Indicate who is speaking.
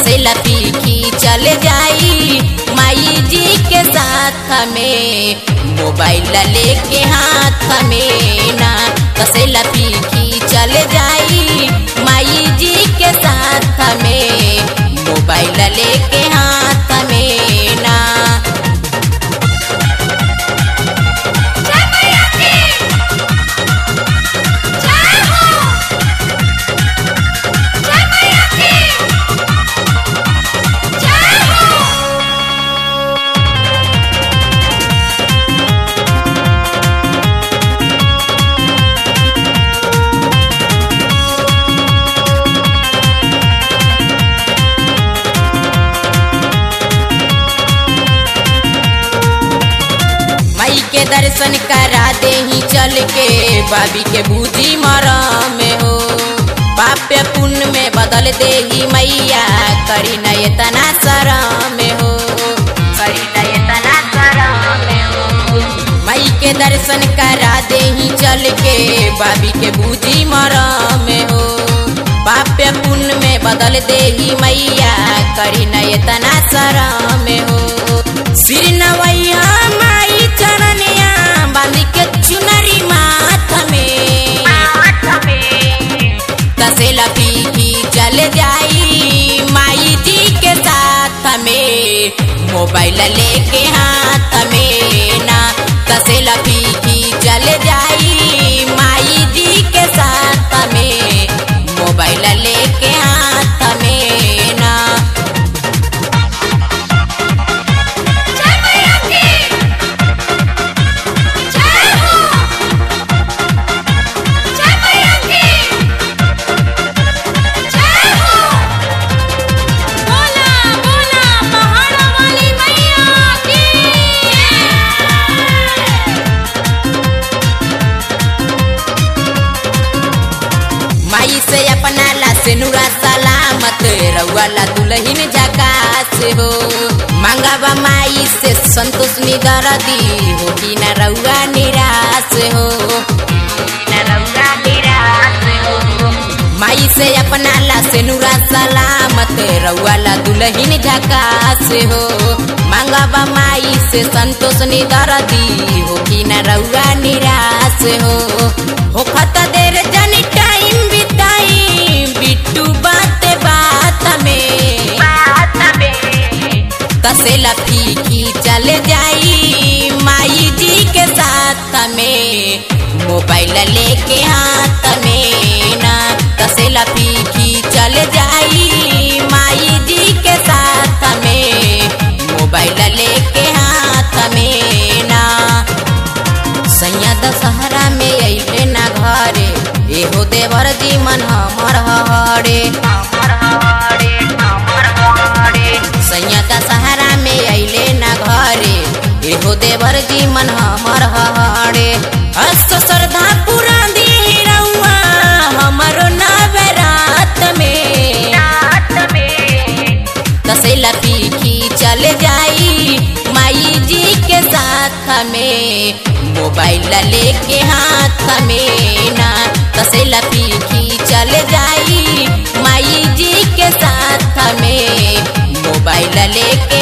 Speaker 1: तसेला पीखी चल जाई माई जी के साथ में मोबाइल लेके हाथ में ना तसेला पीखी चल जाई माई जी के साथ में मोबाइल लेके हाथ में ना
Speaker 2: जय मैया की जय हो जय मैया की जय हो
Speaker 1: माई के दर्शन करा दे ही चल के बाबी के बूझी मरम में हो पाप्य पुण्य में बदल दे ही मैया करी नय तना शरम में हो करी नय तना शरम में हो माई के दर्शन करा दे ही चल के बाबी के बूझी मरम में हो पाप्य पुण्य में बदल दे ही मैया करी नय तना शरम में हो सिर नवैया माई चरनिया बांध के चुनरी माथ में तसेला पीकी चल जाई माई जी के साथ में मोबाइल लेके हाथ में ना तसेला पीकी चल जाई माई जी के साथ में मोबाइल लेके हाथ में ना
Speaker 2: जय मैया की जय हो जय मैया की जय हो बोला बोला पहाड़ा वाली मैया की
Speaker 1: माई से अपना ला से नुरा सलामत रउआ ला दुल्हन झकास हो मांगावा माई से संतोष निदरदी हो कि न रउआ निराश हो न रउआ निराश हो माई से अपना ला से नुरा सलामत रउआ ला दुल्हन झकास हो मांगावा माई से संतोष निदरदी हो कि न रउआ निराश हो हो खता देर जनी टाइम बिताई बिट्टू बात बात में बात में तसेला फीकी चल जाई माई जी के साथ में मोबाइल लेके हाथ में ना तसेला फीकी चल जाई माई जी के साथ में मोबाइल लेके हाथ में ना सैया दशहरा में अइले ना घरे एहो देवर जी मन हमर हरे सैया दशहरा में अइले ना घरे एहो देवर जी मन हमर हरे अस्त श्रद्धा पूरा दी रउआ हमरो नवरात में रात में तसेला पीखी चल जाई माई जी के साथ में मोबाइल लेके हाथ में ना तसेला पीखी चल जाई माई जी के साथ में मोबाइल लेके